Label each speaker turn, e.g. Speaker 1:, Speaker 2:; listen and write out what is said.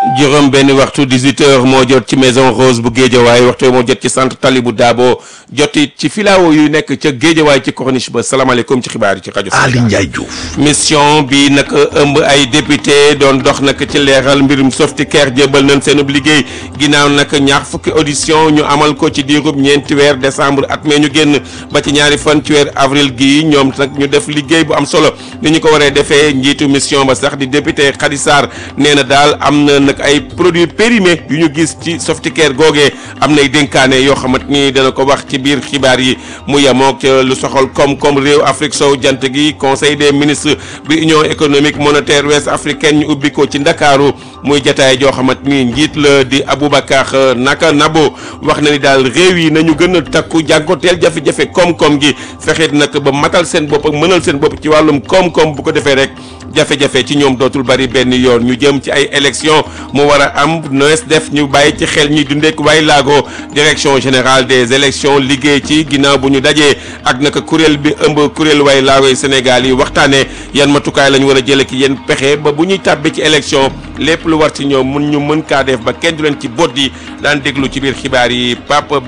Speaker 1: juróom benn waxtu 18 heures moo jot ci maison Rose bu Géejawaay waxtu moo jot ci centre tali bu Daabo joti ci filao yu nekk ca Géejawaay ci corniche ba salaamaaleykum ci xibaar yi ci rajo
Speaker 2: Ali Ndiaye Diouf
Speaker 1: mission bi nag ëmb ay député doon dox nag ci leeral mbirum Softicare jébal nañ seen liggéey ginnaaw nag ñaar fukki audition ñu amal ko ci diirub ñeenti weer décembre at mee ñu génn ba ci ñaari fan ci weer avril gii ñoom nag ñu def liggéey bu am solo ni ñu ko waree defee njiitu mission ba sax di député Khady Sarr nee na daal am na nag ay produits périmés yu ñu gis ci Softicare googee am nay dénkaane yoo xamante ni dana ko wax ci biir xibaar yi mu yemook lu soxal koom-koom réew Afrique sow jant gi conseil des ministres bi union économique monétaire ouest africaine ñu ubbi ko ci ndakaaru muy jataay joo xamante ni njiit la di Aboubacar Naka Nabo wax na ni daal réew yi nañu gën a takku jànkoteel jafe-jafe koom-koom gi fexeet nag ba matal seen bopp ak mënal seen bopp ci wàllum koom-koom bu ko defee rek jafe-jafe ci ñoom dootul bari benn yoon ñu jëm ci ay élection mu war a am noes def ñu bàyyi ci xel ñi dundeek waay laago direction générale des élections liggéey ci ginnaaw bu ñu dajee ak naka kuréel bi ëmb kuréel waay laago Sénégal yi waxtaanee yan matukaay la ñu war a jëlee ki yéen pexe ba bu ñuy tàbbee ci élection lépp lu war ci ñoom mun ñu mën kaa def ba kenn du leen ci bot yi daan déglu ci biir xibaar yi Pape